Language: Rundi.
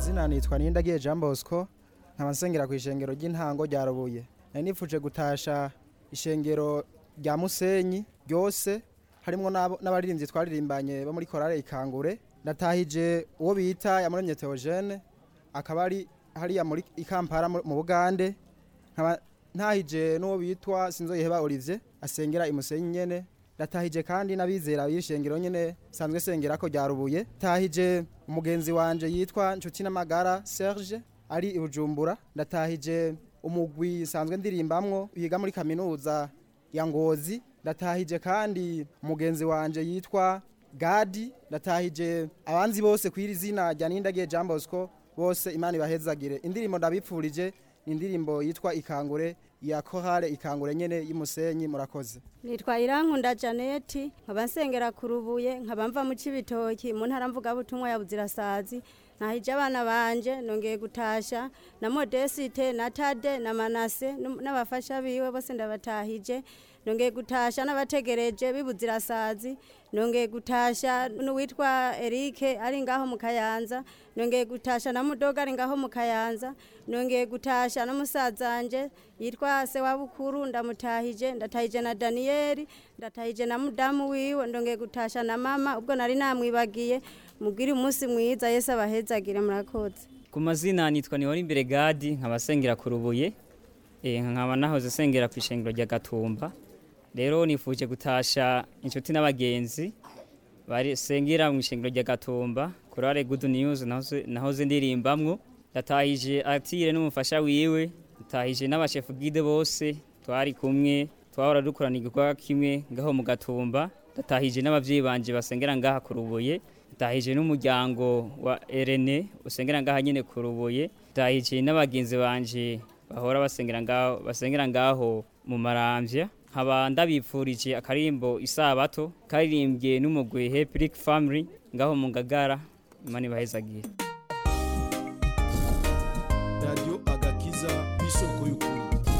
izina nitwa Nindagiye Jean Bosco nkaba nsengera ku ishengero ry'intango rya Rubuye nari nifuje gutasha ishengero rya Musenyi ryose harimo n'abaririmbyi twaririmbanye bo muri korale ikangure ndatahije uwo bita yamuremye Theogene akaba ari hariya muri ikampara mu Bugande nkaba ntahije n'uwo bitwa Sinzoyiheba Olivier asengera imusenyi nyene ndatahije kandi n'abizera b'ishengero nyene sanzwe sengera ko ryarubuye tahije umugenzi wanje yitwa Nshuti n'amagara Serge ari i Bujumbura ndatahije umugwi sanzwe ndirimbamwo yiga muri kaminuza ya Ngozi ndatahije kandi umugenzi wanje yitwa Gadi ndatahije abanzi bose kwiri zina rya Nindagiye Jean Bosco bose imana ibahezagire indirimbo ndabipfurije ni indirimbo yitwa ikangure ya korale ikangure nyene y'umusenyi murakoze nitwa irankunda janeti nkaba nsengera ku rubuye nkaba mva mu cibitoki mu ntara mvugabutumwa ya buzirasazi nahije abana banje nongeye gutasha na modesite na tade na manase n'abafasha biwe bose ndabatahije nongeye gutasha n'abategereje bibuzirasazi nongeye gutasha n'uwitwa Eric ari ngaho mu Kayanza nongeye gutasha na mudoga ari ngaho mu Kayanza nongeye gutasha na musazanje yitwa se wa bukuru ndamutahije ndatahije na Daniel ndatahije na mudamu wiwe ndongeye gutasha na mama ubwo nari namwibagiye mubwire umunsi mwiza Yesu abahezagire murakoze ku mazina nitwa Nihora imbere Gadi nkabasengera ku rubuye eh nkaba nahoze sengera ku ishengero rya Gatumba rero nifuje gutasha inshuti n'abagenzi bari sengera mu ishengero rya Gatumba kurare good news nahoze nahoze ndirimbamwo ndatahije atire n'umufasha wiwe ndatahije n'abashefu guide bose twari kumwe twahora dukorana igikorwa kimwe ngaho mu Gatumba ndatahije n'abavyeyi banje basengera ngaha ku rubuye ndatahije n'umuryango wa Irene usengera ngaha nyene ku rubuye ndatahije n'abagenzi banje bahora basengera ngaho basengera ngaho mu maramvya nkaba ndabipfurije akarimbo isabato karirimbye n'umugwi Hebrick Family ngaho mu Ngagara imana ibahezagire Radio Agakiza bisoko y'ukuri